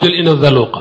jël ina zaluqa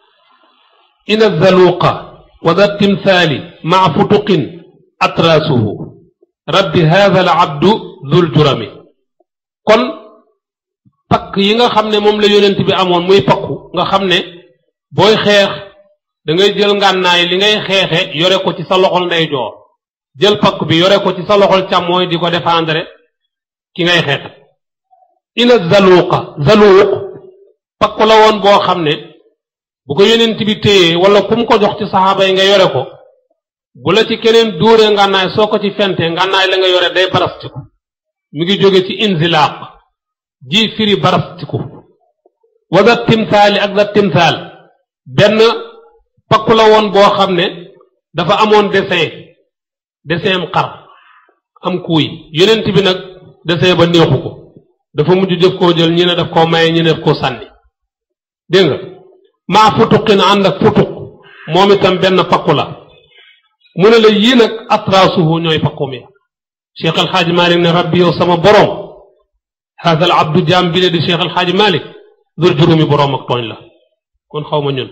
ina zaluqa wa da timthaali maa futuqin atraasuhu rabbi hada al abdu dul jurami kon pakk yi nga xam ne moom la yonent bi amoon muy pakku nga xam ne booy xeex da ngay jël ngànnaay li ngay xeexe yore ko ci sa loxol ndeyjoor jël pakk bi yore ko ci sa loxol càmmooy di ko défendre ki ngay xeex ina zaluqa zaluq pakku la woon boo xam ne bu ko yonent bi téyee wala ku mu ko jox ci saxaaba yi nga yore ko bu la ci keneen dóoree ngànnaay soo ko ci fentee ngànnaay la nga yore day barastiku mi ngi jóge ci inzilaaq ji firi barastiku wa da timtaali ak da timtaal benn pakku la woon boo xam ne dafa amoon dessin dessin am xar am kuuy yonent bi nag dessin ba neexu ko dafa mujj jëf koo jël ñi ne daf koo maye ñi ne daf koo sànni dégg nga maa futuqin ànd ak futuq moom itam benn pakku la mu ne la yii nag atraasuhu ñooy pakkum ya cheikh alxaaji malik ne rabbi yow sama boroom hada al abdu jaam bi le di cheikh alxaaji malik dur juróomi boroom ak tooñ la kon xaw ma ñun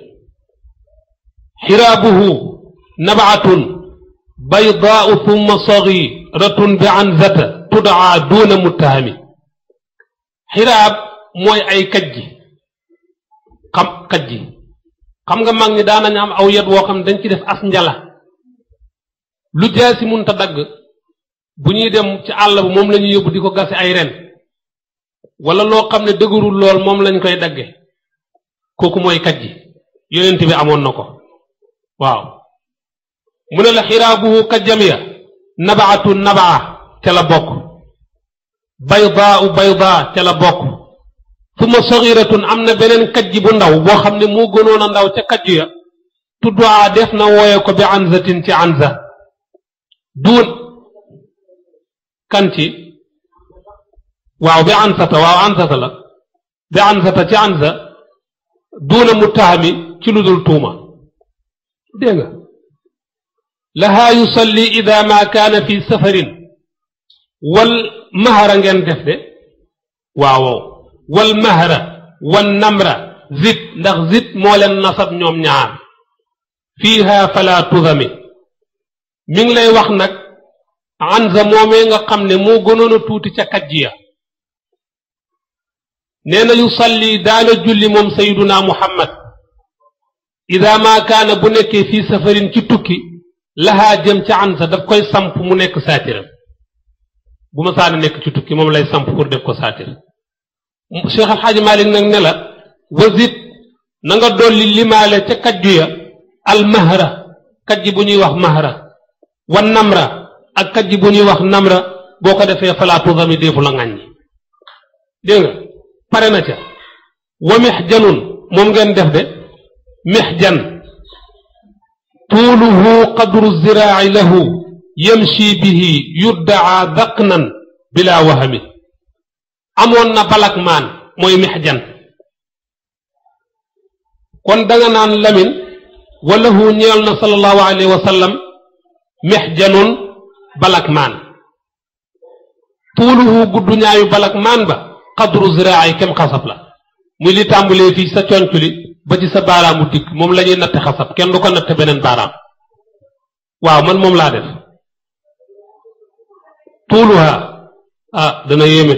xiraabuhu nabaatun baydaau thumma sagiratun bi anzata tudaa duuna muttahami xiraab mooy ay kajji xam kajji xam nga mag ñi daanañ am aw yet woo xam ne dañ ci def as njala lu jaasi munta dagg bu ñuy dem ci àll ba moom la ñuy yóbbu di ko gase ay ren wala loo xam ne dëgërul lool moom lañ koy dagge kooku mooy kajji yonent bi amoon na ko waaw mu ne la xiraabuhu kajjam ya nabaatu nabaa ca la bokk baydaau baydaa ca la bokk suma sagiratun am na beneen kajji bu ndaw boo xam ne moo gënoon a ndaw ca kajju ya tudduwaa def na wooye ko bi anzatin ci anza duun kan ci waaw bi ansata waaw ansata la bi ansata ci anza duuna muttahami ci lu dul tuuma dégg nga lahaa yusalli ida ma kaana fi safarin wal mahara ngeen def de waaw wal mahra wal namra zit ndax zit moo leen nasab ñoom ñaar fiiha fala tudami mi ngi lay wax nag anza moomee nga xam ne moo gënoon a tuuti ca kajjiya nee na yusalli daana julli moom sayiduna muhammad ida ma kaana bu nekkee fii safarin ci tukki lahaa jëm ca anza daf koy samp mu nekk saatiram bu ma saana nekk ci tukki moom lay samp pour def ko saatir cheikh alxaaji malik nag ne la wasit na nga dolli limaale ca kajju ya al mahra kajji bu ñuy wax mahra wa namra ak kajji bu ñuy wax namra boo ko defee falaatu dami deefu la ŋàññi dégg nga pare na ca wa mexjanun moom ngeen def de mexjan tuuluhu qadru ziraaci lahu yamshi bihi yuddaa daqnan bila wahami amoon na balak maan mooy mexjan kon danga naan lamin walahu ñeel na sallallahu alayhi wa sallam mexjanun balak maan tuuluhu guddu ñaayu balak maan ba qadru ziraaci kem xasab la muy li tàmbulee fii sa conc li ba ci sa baaraamu dikk moom la ñuy natte xasab kenn du ko natte beneen baaraam waaw man moom laa def tuuluha ah dana yéeme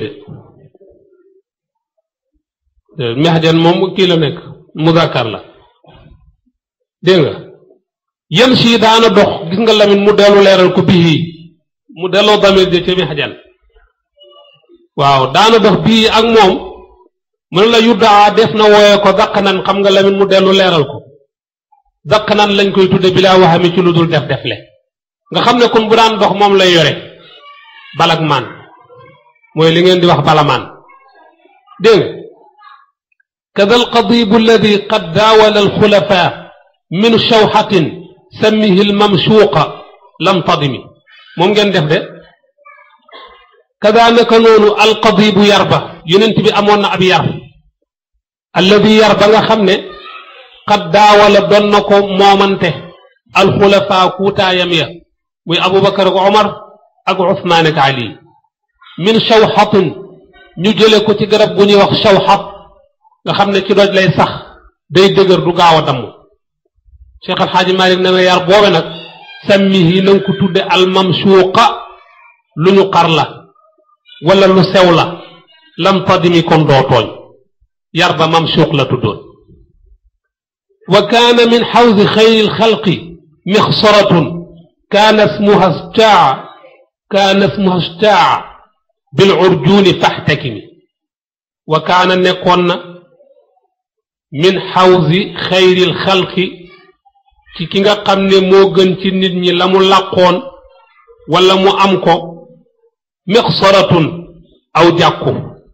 de mexjan moom kii la nekk muzakkar la dégg nga yem si daana dox gis nga lamin mu dellu leeral ko bii mu delloo damir de ca mexjan waaw daana dox bii ak moom mën la yuddaa def na wooye ko daqanan xam nga lamin mu dellu leeral ko daqanan lañ koy tudde bilaa waxami ci lu dul def defle nga xam ne kon bu daan dox moom lay yore balak maan mooy li ngeen di wax balamaan dégg nga kada alqadibu alladi qad daawala alxulafa min shawxatin sammihi almamshuuqa lam tadimi moom ngeen def de kada naka noonu alqadibu yarba yonent bi amoon na ab yar alladi yar ba nga xam ne qad daawala doon na ko moomante alxulafa kuutaayam ya muy abubakar ak omar ak usmaan ak ali min shawxatin ñu jële ko ci garab gu ñuy wax shawxat nga xam ne ci doj lay sax day dëgër du gaaw a damm Cheikh Al Hadj Malick na nga yar boobe nag sammihi na nga ko tudde almamsuuqa lu ñu xar la wala lu sew la lam tadimi kon doo tooñ yar ba mamsuuq la tuddoon wa kaana min xawsi xayri lxalqi mixsaratun kaana smuha staa kaana smuha staa bil urjuuni faxtakimi wa kaana nekkoon na min xawsi xayri lxalqi ci ki nga xam ne moo gën ci nit ñi la mu làqoon wala mu am ko mixsaratun aw jàkku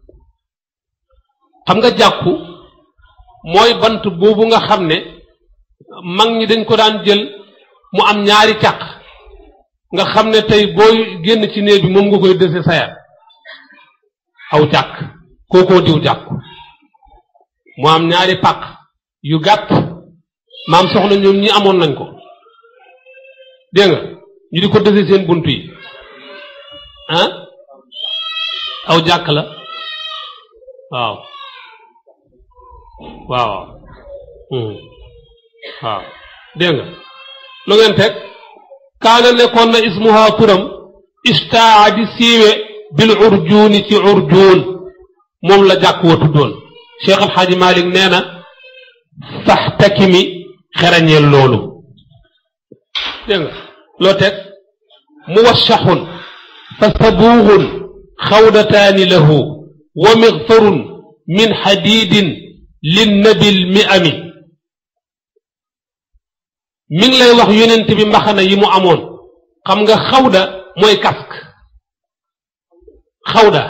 xam nga jàkku mooy bant boobu nga xam ne mag ñi dañ ko daan jël mu am ñaari càq nga xam ne tey booy génn ci néeg bi moom nga koy dese sayar aw jàkk kookoo diw jàkku mu am ñaari pàq yu gàtt maam soxna ñoom ñi amoon nañ ko dégg nga ñu di ko dese seen bunt yi ah aw jàkk la waaw waaw waaw dégg nga lu ngeen teg kaana nekkoon na ismuha turam istaa di siiwe bil urjuuni ci urjuun moom la jàkk wa tuddoon Cheikh Al Hadj Malick nee na faxtakimi xerañeel loolu dégg nga loo teg muwashaxun fa sabuuxun xawdataani lahu wa mixfarun min xadiidin linnabil mi ami mi ngi lay wax yonent bi mbaxana yi mu amoon xam nga xawda mooy casque xawda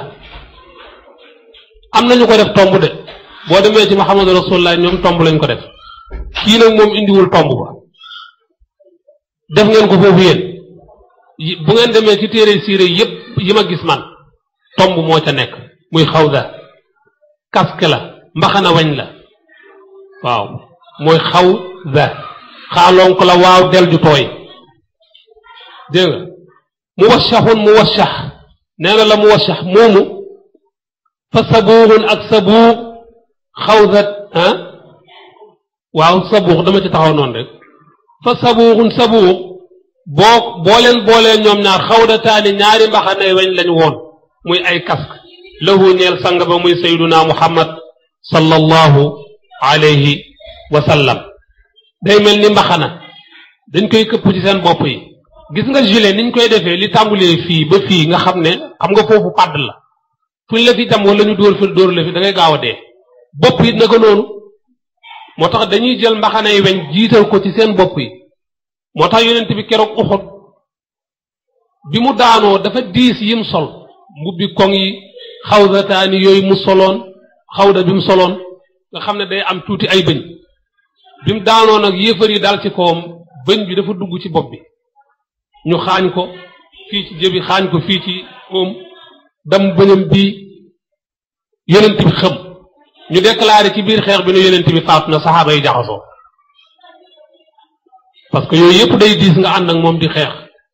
am nañu ko def tomb de boo demee ci Muhammadu Rasulullah ñoom tomb lañ ko def kii nag moom indiwul tomb ba def ngeen ko foofu yéen bu ngeen demee ci téere siire yépp yi ma gis man tomb moo ca nekk muy xawda casque la mbaxana wañ la waaw mooy xawda xaaloon ko la waaw del ju tooy dégg nga mu washaxun mu washax nee na la mu washax moomu fa sabuuxun ak sabuux xawdat ah waaw sabuux dama ci taxaw noonu rek fa sabuuxun sabuux boo boo leen boolee ñoom ñaar xawdataani ñaari mbaxanay weñ lañ woon muy ay casque lahu ñeel sang ba muy sayduna muhammad sallallahu alayhi wa sallam day mel ni mbaxana dañ koy këpp ci seen bopp yi gis nga gilet niñ koy defee li tàmbulee fii ba fii nga xam ne xam nga foofu pàdd la fuñ la fi tam wala ñu dóor fi dóor la fi da ngay gaaw a dee bopp yi naka noonu moo tax dañuy jël mbaxana yi weñ jiital ko ci seen bopp yi moo tax yonent bi keroog uxut bi mu daanoo dafa diis yim sol mbubbi koŋ yi xawdataani yooyu mu soloon xawda bi mu soloon nga xam ne day am tuuti ay bëñ bi mu daanoo nag yéefar yi dal ci kawam bëñ bi dafa dugg ci bopp bi ñu xaañ ko fii ci jëbi xaañ ko fii ci moom dam bëñam bii yonent bi xëm ñu déclaré ci biir xeex bi ne yonent bi faatu na saxaaba yi jaxasoo parce que yooyu yëpp day diis nga ànd ak moom di xeex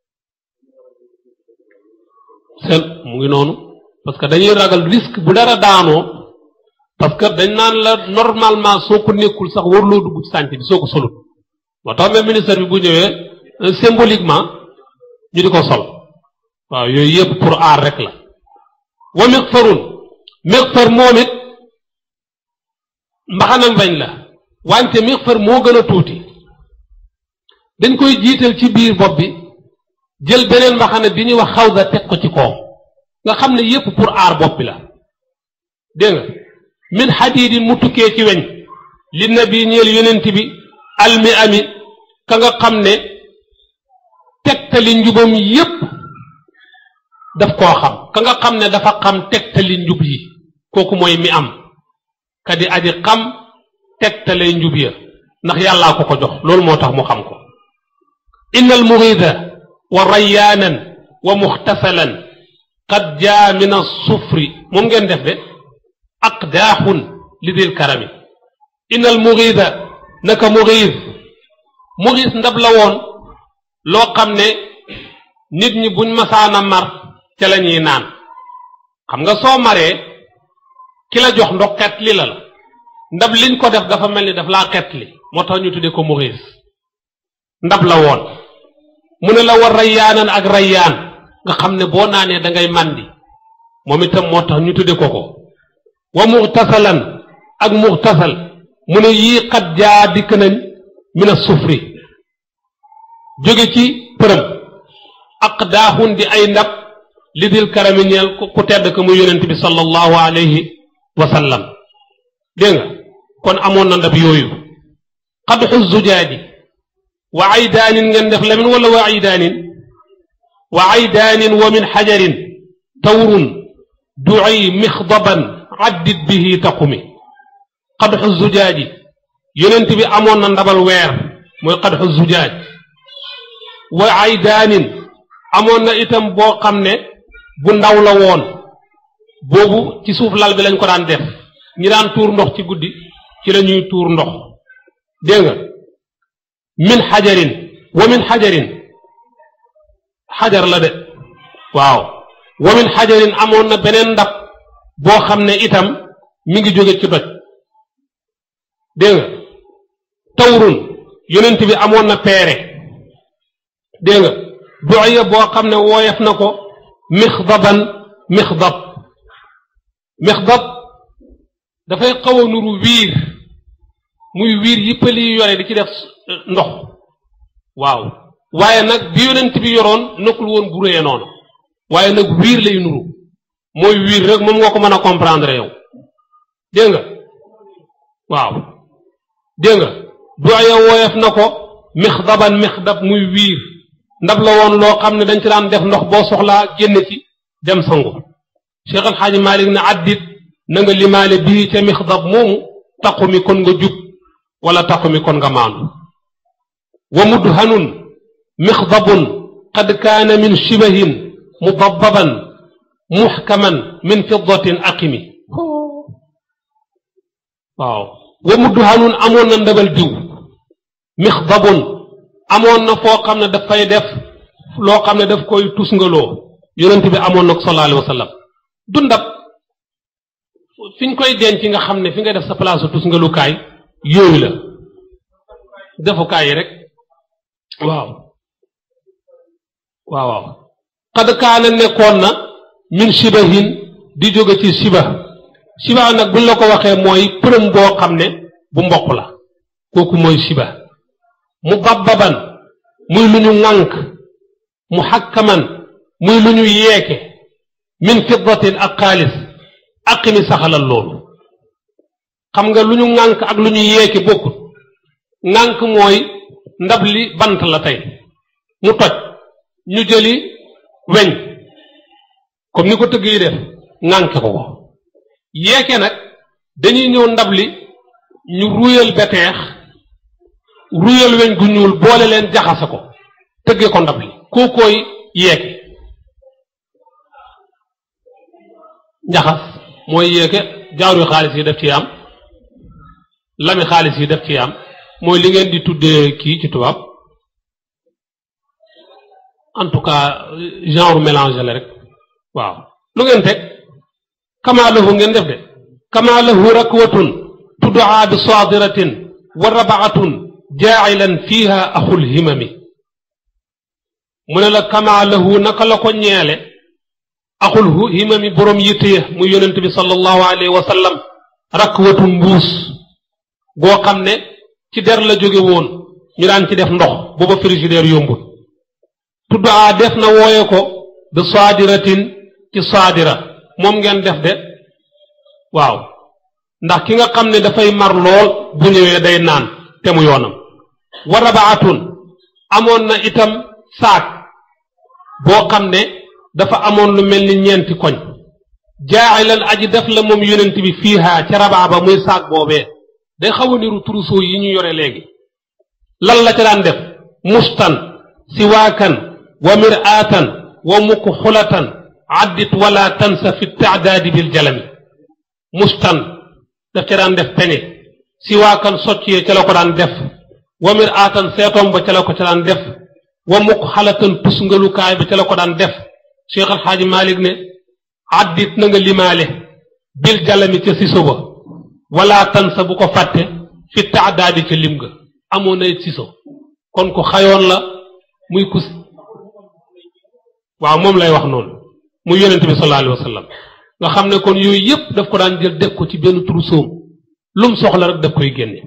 seen mu ngi noonu parce que dañuy ragal risque bu dara daanoo parce que dañ naan la normalement soo ko nekkul sax warloo dugg ci sànc bi soo ko solut moo tax même ministère bi bu ñëwee symboliquement ñu di ko sol waaw yooyu yëpp pour aar rek la wa miqfarun miqfar moom it mbaxanam bañ la wante miqfar moo gën a tuuti dañ koy jiital ci biir bopp bi jël beneen mbaxana bi ñuy wax xawda teg ko ci kaw nga xam ne yépp pour aar bopp bi la dégg nga min xadiidin mu tukkee ci weñ li nabi ñeel yonent bi almi ami ka nga xam ne tegtali njubam yépp daf koo xam ka nga xam ne dafa xam tegtali njub yi kooku mooy mi am ka di aji xam tegtale njub ya ndax yàllaa ko ko jox loolu moo tax mu xam ko inna al murida wa rayyaanan wa muxtasalan qad jaa min assufri moom ngeen def de aqdaaxun li dil karami inna al murida naka murid murid ndab la woon loo xam ne nit ñi buñ masaana mar ca la ñuy naan xam nga soo maree ki la jox ndox kat li la la ndab liñ ko def dafa mel ni daf laa xetli moo tax ñu tuddee ko muxiis ndab la woon mu ne la war rayyaanan ak rayyaan nga xam ne boo naanee da ngay màndi moom itam moo tax ñu tuddee ko ko wa muxtasalan ak muxtasal mu ne yii xat jaa dikk nañ min a sufri jóge ci përëm ak daaxun di ay ndab li dil karami ñeel ku tedd ko muy yonent bi sallallahu alayhi wa sallam dégg nga kon amoon na ndab yooyu xadxu zujaaji wa aydaanin ngeen def lamin wala wa aydaanin wa aydaanin wa min xajarin tawrun duci mixdaban addit bihi taqumi xadxu zujaaji yonent bi amoon na ndabal weer mooy xadxu zujaaj wa aydaanin amoon na itam boo xam ne bu ndaw la woon boobu ci suuf lal bi lañ ko daan def ñi daan tuur ndox ci guddi ci la ñuy tuur ndox dégg nga min xajarin wa min xajarin xajar la de waaw wa min xajarin amoon na beneen ndab boo xam ne itam mi ngi jóge ci doj dégg nga tawrun yonent bi amoon na peere dégg nga doya boo xam ne wooyef na ko mixdaban mixdab mixdab dafay xaw a nuru wiir muy wiir yi pëli yi yore di ci def ndox waaw waaye nag bi yonent bi yoroon nekkul woon bu réyee noonu waaye nag wiir lay nuru mooy wiir rek moom nga ko mën a comprendre yow dégg nga waaw dégg nga doya wooyef na ko mixdaban mixdab muy wiir ndab la woon loo xam ne dañ ci daan def ndox boo soxlaa génn ci dem sangu Cheikh Al Hadj Malick ne addit na nga limaale bii ca mixdab moomu taqu mi kon nga jub wala taqu mi kon nga maandu wa mudhanun mixdabun qad kaana min shibahin mudababan muxkaman min fiddatin aqimi waaw wa mudhanun amoon na ndabal diw mixdabun amoon na foo xam ne dafay def loo xam ne daf koy tusngaloo yonent bi amoon na ko sallallahu alayhi wa sallam du ndab fi ñu koy denc nga xam ne fi nga def sa place su tusngalukaay yooyu la defukaay yi rek waaw waaw waaw xad kaana nekkoon na min shibahin di jóge ci shiba shiba nag buñ la ko waxee mooy përëm boo xam ne bu mboq la kooku mooy shiba mu babbaban muy lu ñu ŋànk mu xakkaman muy lu ñu yeeke min fiddatin ak xaalis aqimi saxalal loolu xam nga lu ñu ŋànk ak lu ñu yeeke bokkut ŋànk mooy ndab li bant la tey mu toj ñu jëli weñ comme ni ko tëgg yi def ŋànke ko ko yeeke nag dañuy ñëw ndab li ñu ruyal beteex ruyal weñ gu ñuul boole leen jaxase ko tëggee ko ndab li koo koy yeeke njaxas mooy yeeke jaaru xaalis yi def ci am lami xaalis yi def ci am mooy li ngeen di tuddee kii ci tubaab en tout cas genre mélange la rek waaw lu ngeen teg kama lahu ngeen def de kama lahu rakwatun tuddaa bi saadiratin wa rabaatun jaacilan fiha axul himami mu ne la kama lahu naka la ko ñeele axul himami boroom yitte ya muy yonent bi sallallahu alayhi wa sallam rakwatun mbuus goo xam ne ci der la jóge woon ñu daan ci def ndox booba frigidaire yombul tuddaa def na wooye ko bi saadiratin ci saadira moom ngeen def de waaw ndax ki nga xam ne dafay mar lool bu ñëwee day naan te mu yoonam wa rabaatun amoon na itam saak boo xam ne dafa amoon lu mel ni ñeenti koñ jaaxilan aji def la moom yonent bi fiiha ca rabaa ba muy saak boobee day xaw a niru trousseau yi ñu yore léegi lan la ca daan def mustan siwaakan wa miraatan wa mukxulatan addit wala tansa fi taadaadi bil jalami mustan daf ca daan def peñe siwaakan soccee ca la ko daan def wa miraatan seetoom ba ca la ko ca daan def wa mukxalatan tusngalukaay ba ca la ko daan def cheikh alxaaji malik ne addit na nga limaale bil jalami ca siso ba wala tansa bu ko fàtte fi taadaadi ca lim ga amoon na siso kon ko xayoon la muy kus waaw moom lay wax noonu muy yonent bi sallallahu alayhi wa sallam nga xam ne kon yooyu yépp daf ko daan jël def ko ci benn trousseau lum soxla rek daf koy génne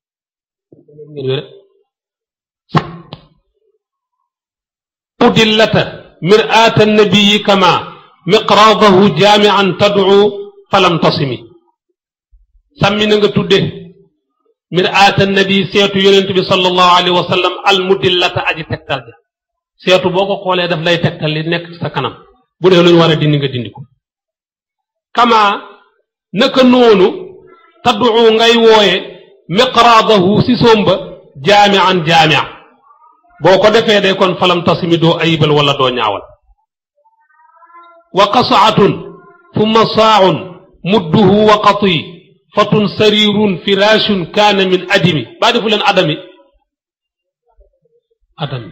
udillata mir'aata nabiyi kama miqraadahu jaamian tad'u falam tasimi sàmmi na nga tudde mir'aata nabi seetu yonent bi sallallahu alayhi wa sallam al mudillata aji tegtal ja seetu boo ko xoolee daf lay tegtal li nekk ci sa kanam bu dee lu ñu war a dindi nga dindi ko kama naka noonu taddu ngay wooye miqraadahu si somba jaamian jaamia boo ko defee de kon falam tasimi doo ayibal wala doo ñaawal wa qasaatun thumma saaun mudduhu wa qati fatun sarirun firashun kaana min adimi baa defu leen adami adami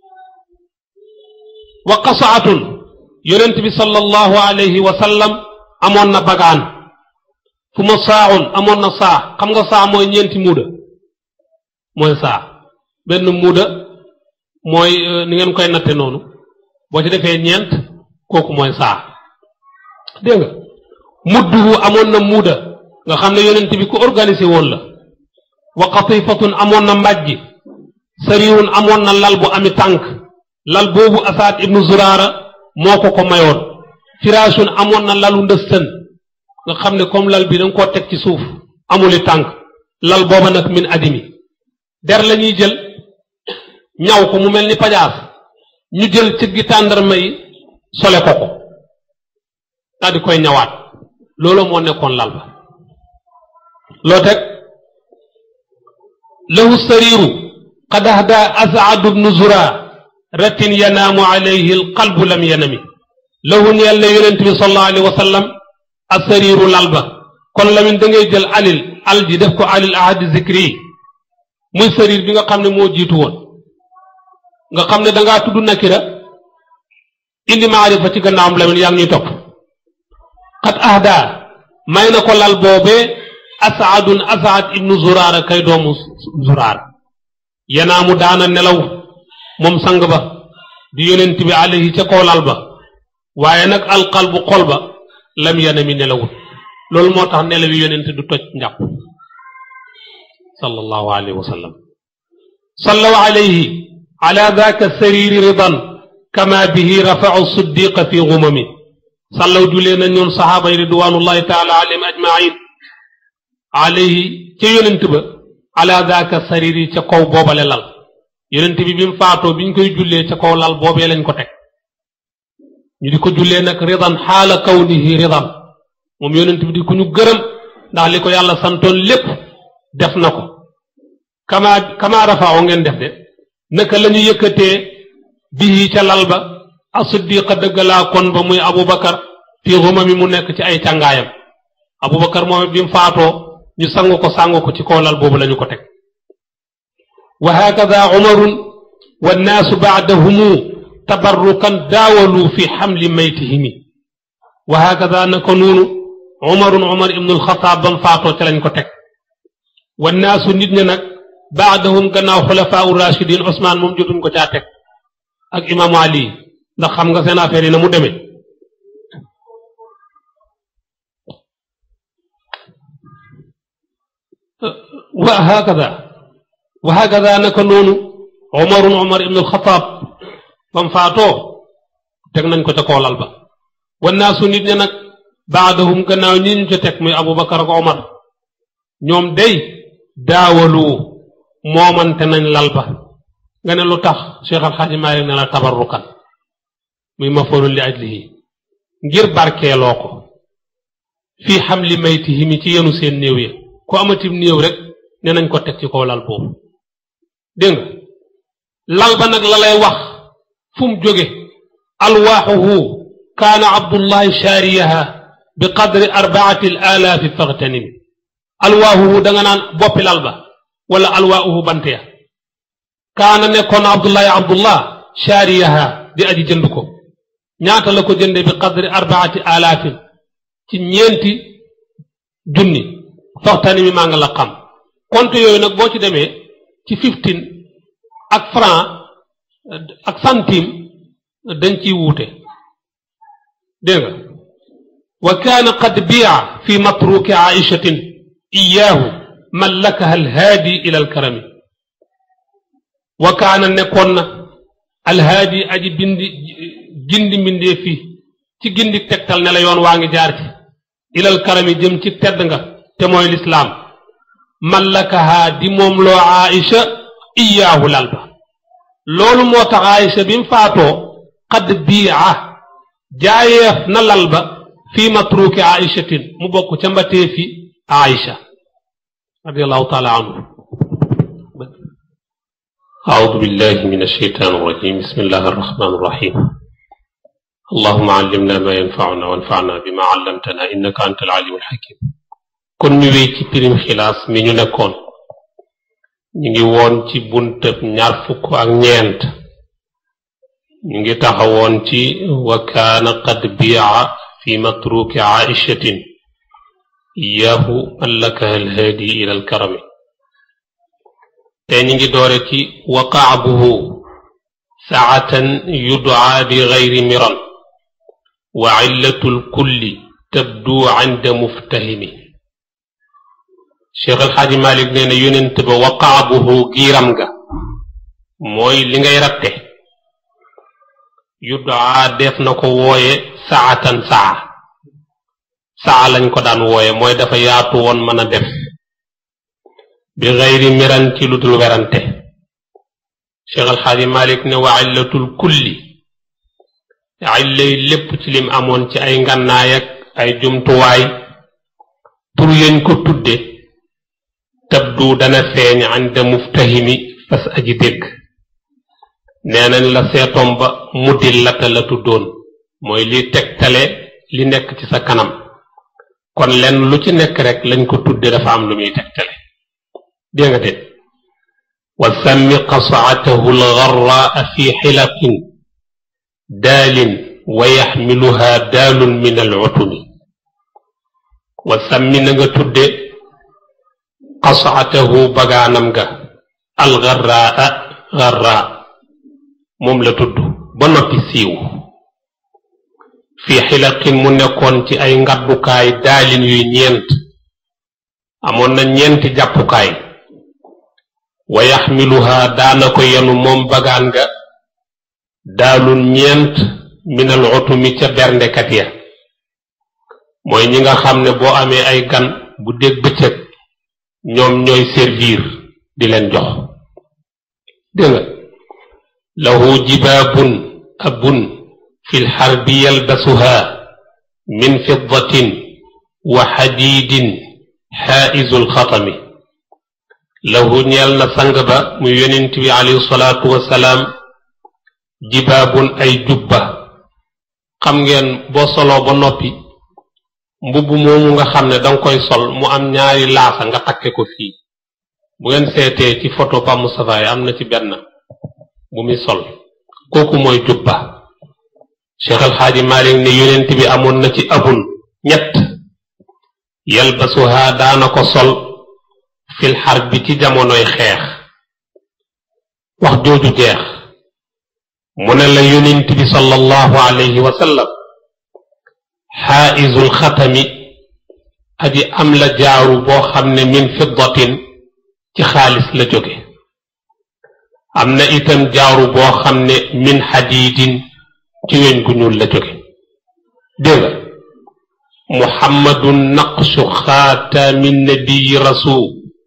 wa qasaatun yonent bi sallallahu alayhi wa sallam amoon na bagaan fu ma saaxun amoon na saa xam nga saa mooy ñeenti muuda mooy saa benn muuda mooy ni ngeen koy natte noonu boo ci defee ñeent kooku mooy saa dégg nga mudduhu amoon na muuda nga xam ne yonent bi ku organisé woon la wa qatifatun amoon na mbàjji sariwun amoon na lal bu ami tànk lal boobu asaad ibnu zuraara moo ko ko mayoon firaashun amoon na lalu ndëstën nga xam ne comme lal bi da nga koo teg ci suuf amuli tànk lal booba nag min adimi der la ñuy jël ñaw ko mu mel ni pajaas ñu jël cëggi tàndarma yi sole ko ko daal di koy ñawaat loolu moo nekkoon lal ba loo teg lahu sariiru qad ahda asaadu bnu zura ratin yanaamu alayhi alqalbu lam yanami lahu ñeel ne yonent bi sallallahu alayhi wa sallam asariiru lal ba kon lamin da ngay jël alil al ji def ko alil ahadi zikri yi muy sariir bi nga xam ne moo jiitu woon nga xam ne dangaa tudd nakira indi maarifa ci gannaawam lamin yaa ngi ñuy topp xat ahda may na ko lal boobee asaadun asaad ibnu zuraara kay doomu zuraara yanaamu daana nelaw moom sang ba di yonent bi alayhi ca kaw lal ba waaye nag alqalbu xol ba lam yanami nelawut loolu moo tax nelawi yonent du toj njàpp sallallahu alayhi wa sallam sallaw alayhi ala daka sariri ridan kama bihi rafau siddiqa fi gumami sallaw julee na ñoon saxaaba yi ridwanullahi taala alayhim ajmain alayhi ca yonent ba ala daka sariri ca kaw boobale lal yonent bi bi mu faatoo bi ñu koy jullee ca kaw lal boobee lañ ko teg ñu di ko jullee nag ridan xaala kawnihi ridan moom yonent bi di ku ñu gërëm ndax li ko yàlla santoon lépp def na ko kama kama rafaaw ngeen def de naka la ñu yëkkatee bihi ca lal ba asiddiqa dëggalaa kon ba muy abubakar fii xumami mu nekk ci ay càngaayam abubakar moom bi mu faatoo ñu sangu ko sangu ko ci kaw lal boobu lañu ko teg wa hakada umarun wannaasu baadahumu tabarrukan daawalu fi xamli maytihimi wa hakada naka noonu umarun umar ibnu alxataab bam faatoo ca lañ ko teg wannaasu nit ña nag baadahum gannaaw xulafaau rachidin Ousmane moom jotuñ ko caa teg ak imaamu Ali ndax xam nga seen affaire yi na mu demee wa hakada wa hakada naka noonu umarun umar ibnu alxataab bam faatoo teg nañ ko ca koolal ba wannaasu nit ña nag baadahum gannaaw ñi ñu ca teg muy abubakar ak omar ñoom day daawalu moomante nañ lal ba nga ne lu tax cheikh alxaaji maalik ne la tabarrukan muy mafoolun li ajlihi ngir barkeeloo ko fii xam li maytihi mi ci yenu seen néew ya ku amatim néew rek ne nañ ko teg ci kaw lal boobu dégg nga lal ba nag la lay wax fu mu jóge alwaaxuhu kaana abdullahi shaariyaha bi qadri arbaati alaalaafi faxtanim alwaaxuhu da nga naan boppi lal ba wala alwaaxuhu bant ya kaana nekkoon abdullahi abdullah shaariyaha di aji jënd ko ñaata la ko jënde bi qadri arbaati alaafin ci ñeenti junni soxtani mi maa nga la xam compte yooyu nag boo ci demee ci fifteen ak franc ak centime dañ ciy wuute dégg nga wa kaana qad biya fi matruki aishatin iyaahu mallakaha alhaadi ila alkarami wa kaana nekkoon na alhaadi aji bindi gindi mbindee fii ci gindi tegtal ne la yoon waa ngi jaar ci ilal karami jëm ci tedd nga te mooy lislaam mallakaha di moom loo aïcha iyaahu lal ba loolu moo tax aïcha bi mu faatoo qad biia jaayeef na lal ba fii matruki aïchatin mu bokk ca mbatee fi aïcha radiallahu taala anhu أعوذ بالله من الشيطان الرجيم بسم الله الرحمن الرحيم اللهم علمنا ما ينفعنا وانفعنا بما علمتنا إنك أنت العليم الحكيم kon ñu wéy ci pirim xilaas mi ñu nekkoon ñu ngi woon ci buntëb ñaar fukk ak ñeent ñu ngi taxawoon ci wa kaana qad biya fi matruki aishatin iyahu mallakaha alhaadi ila alkarami te ñu ngi doore ci wa kaabuhu saatan yudaa bi gayri miran wa illatu lkulli tabdu inda muftahimi cheikh alxaaji malik nee na yonent ba wa kaabuhu giiram ga mooy li ngay ratte yudaa def na ko wooye saatan saa saa lañ ko daan wooye mooy dafa yaatu woon mën a def bi gayri miran ci lu dul werante cheikh alxaaji malik ne wa illatul kulli illay lépp ci lim amoon ci ay ngànnaay ak ay jumtuwaay tur yañ ko tudde tabdu dana feeñ ànda muftahimi fas aji dégg nee nañ la seetoom ba muddil lata la tuddoon mooy li tegtale li nekk ci sa kanam kon lenn lu ci nekk rek lañ ko tudde dafa am lu muy tegtale dégg nga de wa sammi qasaatahu algarraa fi xilaqin daalin wa yaxmiluha daalun min alutumi wa sammi na nga tudde qasaatahu bagaanam ga algarraa garraa moom la tudd ba noppi siiw fi xilaqin mu nekkoon ci ay ngaddukaay daalin yuy ñeent amoon na ñeenti jàppukaay wa yaxmiluha daana ko yenu moom bagaan nga daalun ñeent minal utumi ca berndekat ya mooy ñi nga xam ne boo amee ay gan bu dégg bëccëg ñoom ñooy servir di leen jox dégg nga lahu jibaabun abun fi lxarbi yalbasuha min fiddatin wa xadiidin xaaizu lxatami lahu ñeel na sang ba muy yonent bi alayhi salaatu wasalaam jibaabun ay jubba xam ngeen boo soloo ba noppi mbubb moomu nga xam ne danga koy sol mu am ñaari laasa nga takke ko fii bu ngeen seetee ci photo Pa Moustapha yi am na ci benn bu muy sol kooku mooy jubba Cheikh El Hadji Malick ne yonent bi amoon na ci abun ñett yalbasuha daana ko sol fil xar bi ci jamonoy xeex wax jooju jeex mu ne la yonent bi sallallahu alayhi wa sallam xaaizul xatami aji am la jaaru boo xam ne min fiddatin ci xaalis la jóge am na itam jaaru boo xam ne min xadiidin ci weñ gu ñuul la jóge dégg nga muhammadun naqshu xaatami nabiyi rasul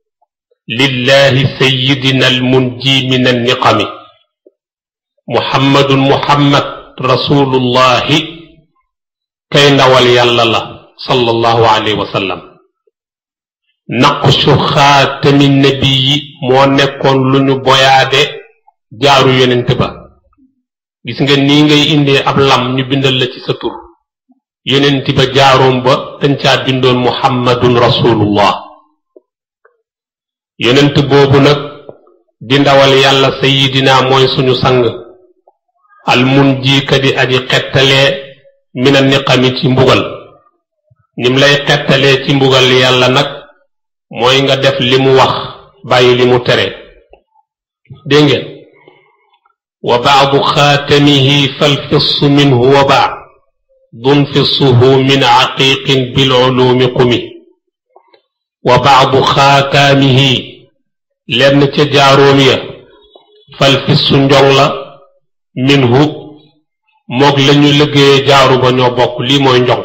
lillahi sayidina almunji min anniqami muhammadun muhammad rasulullahi kay ndawal yàlla la sallallahu alayhi wa sallam naqshu xaatami nabiyi moo nekkoon lu ñu boyaade jaaru yonent ba gis nga nii ngay indee ab lam ñu bindal la ci sa tur yonent ba jaaroom ba dañ caa bindoon muhammadun rasulullah yonent boobu nag di ndawal yàlla sayidina mooy suñu sang almun jiika di aji xettalee mina niqami ci mbugal nim lay xettalee ci mbugal yàlla nag mooy nga def li mu wax bàyyi li mu tere dégg ngeen wa baadu xaatamihi falfissu minhu wa baa dunfisuhu min aqiqin bilulumi qumi wa baadu xaataamihi lenn ca jaaroom ya falfissu njong la minhu moog lañu liggéeye jaaru ba ñoo bokk lii mooy njong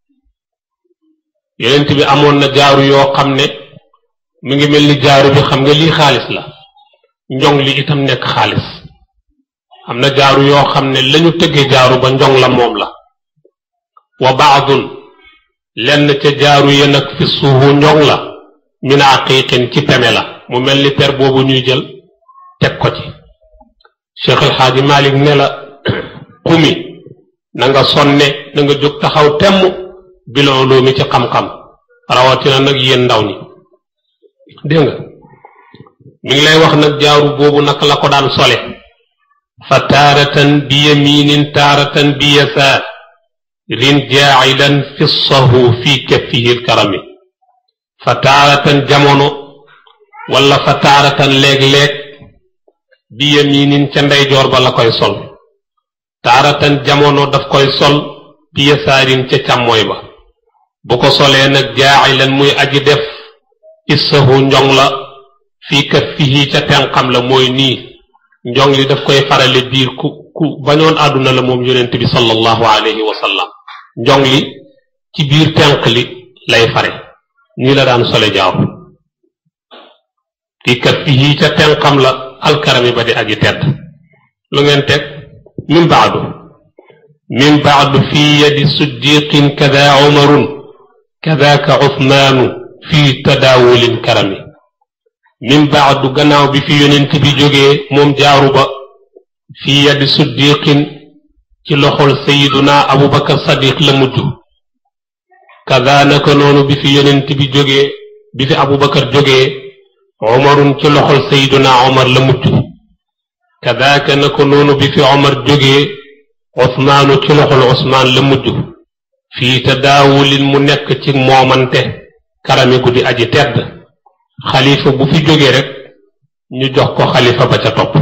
yonent bi amoon na jaaru yoo xam ne mu ngi mel ni jaaru bi xam nga lii xaalis la njong li itam nekk xaalis am na jaaru yoo xam ne lañu tëggee jaaru ba njong la moom la wa baadun lenn ca jaaru ya nag fi suufu njong la min aqiqin ci peme la mu mel ni per boobu ñuy jël teg ko ci Cheikh El Hadji Malick ne la xumi na nga sonne na nga jóg taxaw temm bilon mi ci xam-xam rawatina nag yéen ndaw ñi dégg nga mi ngi lay wax nag jaaru boobu naka la ko daan sole fa taaratan bi yaminin taaratan bi yasaar rin jaacilan fissahu fi kaffihi lkarami fa taaratan jamono wala fa taaratan léeg-léeg bi yaminin ca ndeyjoor ba la koy sol taaratan jamono daf koy sol bi yasaarin ca càmmooy ba bu ko solee nag jaacilan muy aji def issahu njong la fii kaffihi ca tenqam la mooy nii njong li daf koy farale biir ku ku bañoon àdduna la moom yonent bi sallallahu alayhi wa sallam njong li ci biir tenq li lay fare nii la daan sole jaaw fii kaffihi ca tenqam la alkarami ba di aji tedd lu ngeen teg min baadu min baadu fi yadi siddiqin kada umarun kadaka usmaanu fi tadaawulin karami min baadu gannaaw bi fi yonent bi jógee moom jaaru ba fi yadi siddiqin ci loxol sayiduna abubakar sadiq la mujj kada naka noonu bi fi yonent bi jógee bi fi abubakar jógee umarun ci loxol sayiduna omar la mujj kadaka naka noonu bi fi omar jógee osmaanu ci loxol osmaan la mujj fii tadaawulin mu nekk ci moomante karami gu di aji tedd xalifa bu fi jógee rek ñu jox ko xalifa ba ca topp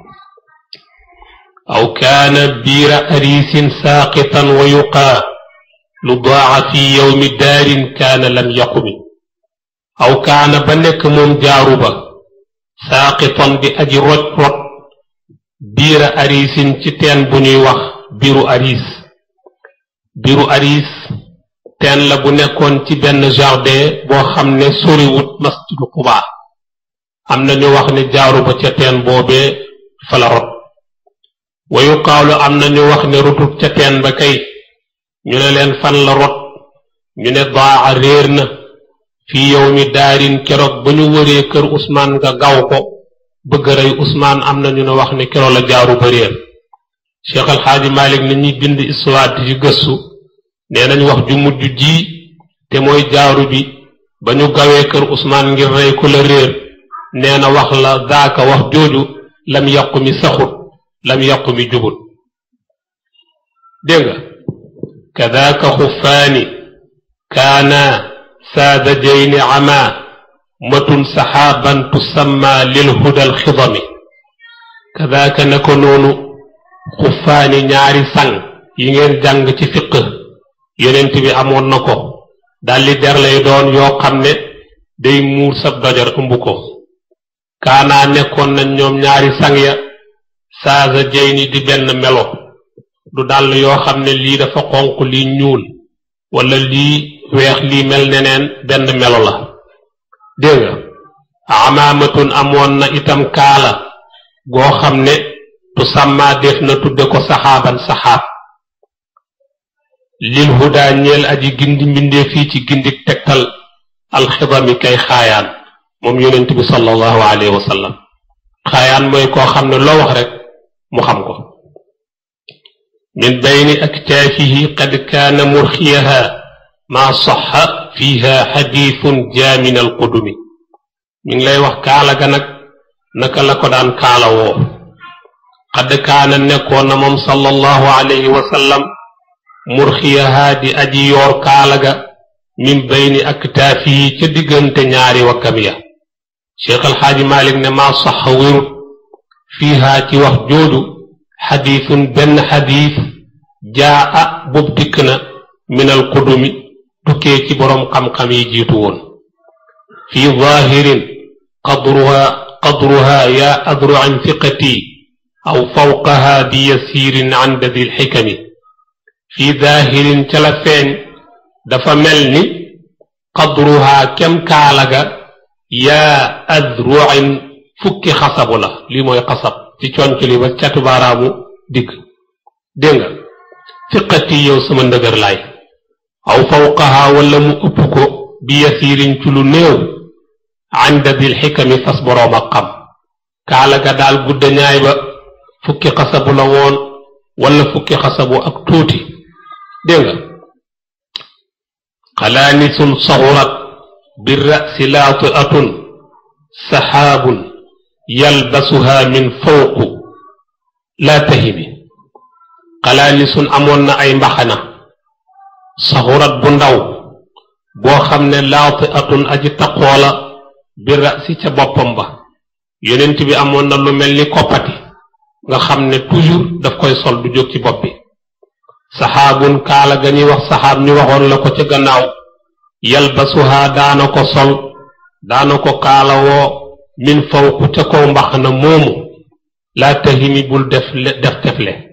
aw kaana biira ariisin saaqitan wa yuqaa lu daaca fi yowmi daarin kaana lam yaqumi aw kaana ba nekk moom jaaru ba saaqitan di aji roj rot biira ariisin ci teen bu ñuy wax biiru ariis biiru ariis teen la bu nekkoon ci benn jardin boo xam ne soriwut masjidu Quba am na ñu wax ne jaaru ba ca teen boobee fa la rot wa yuqaalu am na ñu wax ne rotut ca teen ba kay ñu ne leen fan la rot ñu ne daa réer na fii yow mi daarin keroog ba ñu wëree kër Ousmane nga gaw ko bëgg rey Ousmane am na ñu ne wax ne keroog la jaaru ba réer Cheikh El Hadji Malick na ñuy bind histoire di ci gëstu nee nañ wax ju mujj ji te mooy jaaru bi ba ñu gawee kër Ousmane ngir rey ko la réer nee na wax la daaka wax jooju lam yàqu mi saxut lam yàqu mi jubut dégg nga kadaaka xufaani kaana saadajayni ama matun saxaaban tusamma lil hudal xidami kadaaka na ko noonu xufaani ñaari sang yi ngeen jàng ci fiq yonent bi amoon na ko daldi der lay doon yoo xam ne day muur sab dojar ëmb ko kaanaa nekkoon nañ ñoom ñaari sang ya saaza jayni di benn melo du dàll yoo xam ne lii dafa xonq lii ñuul wala lii weex lii mel neneen benn melo la dégg nga amaamatun amoon na itam kaala goo xam ne tu sàmmaa def na tudde ko saxaaban saxaab lil huda ñeel aji gindi mbindee fii ci gindik tegtal alxidami kay xaayaan moom yonent bi sallallahu alayhi wa sallam xaayaan mooy koo xam ne loo wax rek mu xam ko min bayni aktaafihi qad kaana murxiyaha maa saxa fiha xadiisun jaamin alqudumi mi ngi lay wax kaala ga nag naka la ko daan kaala woo qad kaana nekkoon na moom sallallahu alayhi wa sallam murxiyaha di aji yoor kaala ga min bayni aktaafi yi ca diggante ñaari wakkam ya cheikh alxaaji malik ne maa sax wérut fiihaa ci wax jooju xadiisun benn xadiis jaa a boobu dikk na minal qudumi tukkee ci boroom xam-xam yi jiitu woon fi zaahirin qadruha qadruha yaa adru an fiqati aw fawqaha bi yasiirin an dadil xikami fi zaahirin ca la feeñ dafa mel ni qadruha kem kaalaga yaa adruin fukki xasabu la lii mooy xasab ci conc li ba catu baaraamu digg dégg nga fiqati yow sama ndëgër laay aw fawqaha wala mu ëpp ko bi yasiirin ci lu néew ànda dil xikami fas boroom ak xam kaala ga daal gudda ñaay ba fukki xasabu la woon wala fukki xasabu ak tuuti dégg nga xalaanisun saxurat bi rasi laatiatun saxaabun yalbasuha min fawqu laa tahimi xalaanisun amoon na ay mbaxana saxurat bu ndaw boo xam ne laatiatun aji taqoola bi rasi ca boppam ba yonent bi amoon na lu mel ni koppati nga xam ne toujours daf koy sol du jóg ci bopp bi saxaabun kaala ga ñuy wax saxaab ñu waxoon la ko ca gannaaw yalbasuha daana ko sol daana ko kaalawoo min fawku ca kaw mbax na moomu laa tahimi bul def def tefle